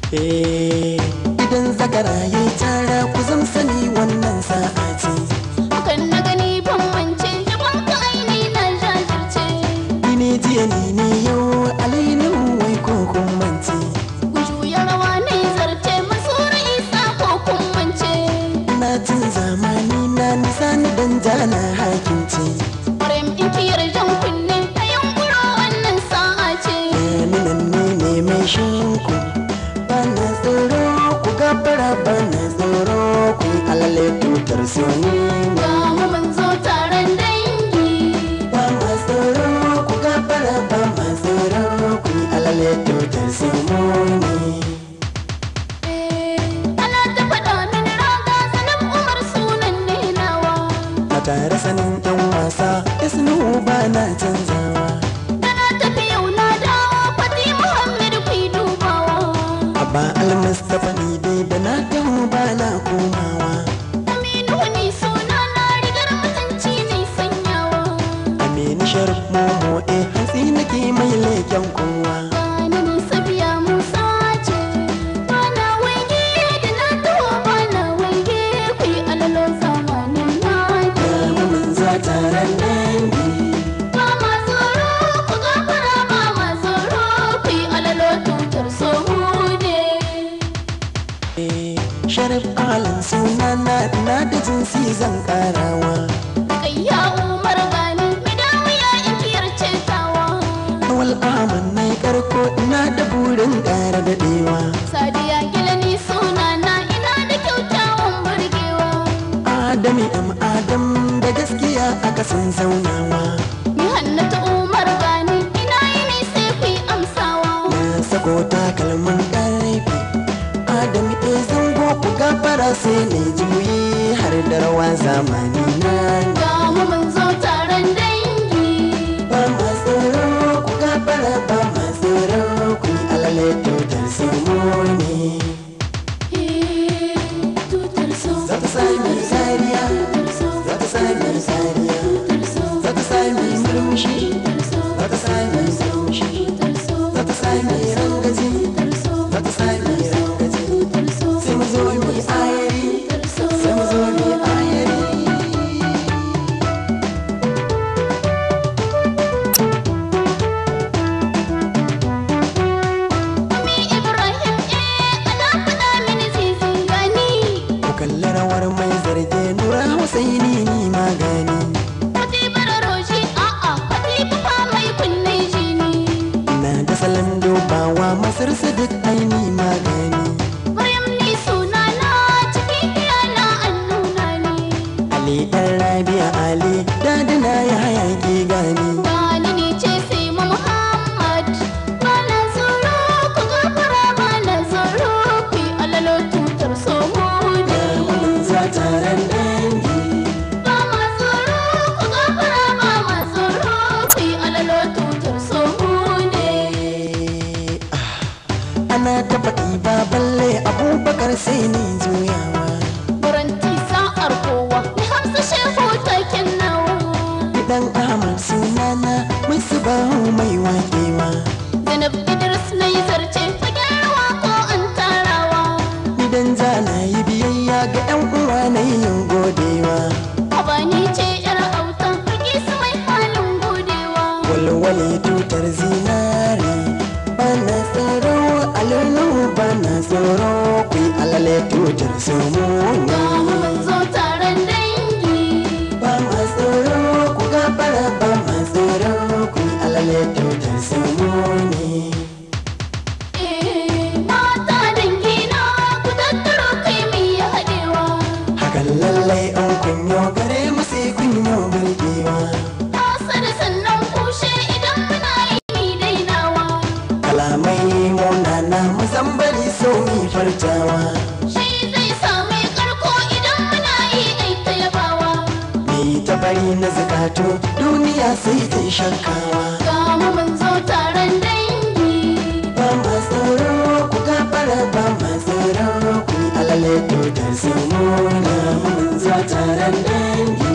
idan zakara ya tara ku zan sani wannan sa'a ce Hakan na gani ban mance Jaban ka aini na jajirce ni ne jiya ni ne yau alainin wai ko kun mance Ku juya rawa ne zarce Masura isa ko kun mance na cin zamani na nisa ni dan jana hakince Ƙwarai in kiyar jan kunne Ta yunkuro wannan sa'a ce minan ne ne mai shinku ba na tsoro ku gafara ba na tsoro ku yi alale tutar soni Ga mu mun zo taron dangi ba ma tsoro ku gafara ba ma tsoro ku yi alale tutar simoni Ana ta faɗa mini raga sanin Umar sunan ne nawa a tare sanin yan wasa isnu ba na canzawa Ana tafi yau na dawo Fati Muhammad ku yi dubawa abba almustapha ni dai da na taho ba na komawa Aminu ni suna na rigar mutunci ne sanyawa amini sharif momo eh hantsi nake mai leken kowa Bani ni sabiya Musa ce Bana waige da na taho bana waige ku yi alalo zamanin na mun za taron dangi Ba ma tsoro ku gafara ba ma tsoro ku yi alalo tutar sohu ne sharif alin suna na na da jinsi zan karawa Kayya Umar gani midawiya ikiyar cetawa awal aman na karko ina da burin ƙara daɗewa Sadiya gilani suna na ina da kyautawan burgewa adami am adam da gaskiya aka san zaunawa Ni hannatu Umar gani ina yi ne sai ku yi amsawa na sako takalmin ƙarfi adami e zango ku gafara sai ne juyi har da rawa zamani na Ga mu mun zo taron dangi ba ma tsoro ku gafara ba ma tsoro ku yi alale tutar simoni Eh, tutar so za ta sami zariya tutar so za ta sami zariya tutar so za ta sami murmushi tutar so za ta sami murmushi tutar so za ta sami rangaji tutar so za ta sami rangaji tutar so sai mu zo mu yi ayari tutar so sai mu zo mu yi ayari Ami Ibrahim eh ana faɗa mini zizi gani ku kalli rawar mai zarge nura husaini ni magani Fati bararoshi a'a Fati fa mai kunne jini ina da salon dubawa masar duk aini magani Maryam ni suna na cikin iyana an nuna ni ali ɗan rabia ali dadina ya hayaki gani Gani ni ce sai mu Muhammad Bana tsoro ku gafara bana tsoro ku yi alalo tutar somo ne mun za taron dangi Ba ma tsoro ku gafara ba ma tsoro ku yi alalo tutar somo ne ana ta faɗi ba balle abubakar sai ni juyawa Baranti sa'ar kowa ni hamsa shehu taken nawa dan ahmad sunana musu bahu mai wakewa Zainab Idris na yi zarce fagen rawa ko an tarawa idan za na yi biyayya ga yan uwa na yin godewa Abani ce yar autan rage su mai halin godewa walwale tutar zinari bana tsoro alulu bana tsoro ku yi alale tutar Ga sumuni mu mun zo taron dangi ba ma tsoro ku gafara ba ma tsoro ku yi alale tutar sumuni Eh, mata dangi na ku tattaro kai mi ya haɗewa hakan lallai an kunyo gare mu sai kunyo birgewa Asa da sannan kushe idan muna yi mi dainawa kalamai munana musambari so mi fartawa Shi zai sami karko idan muna yi ai ta yabawa mi ta bari na zakato duniya sai ta yi shakkawa Ga mu mun zo taron dangi ba ma tsoro ku gafara ba ma tsoro ku yi alale tutar simona mun za taron dangi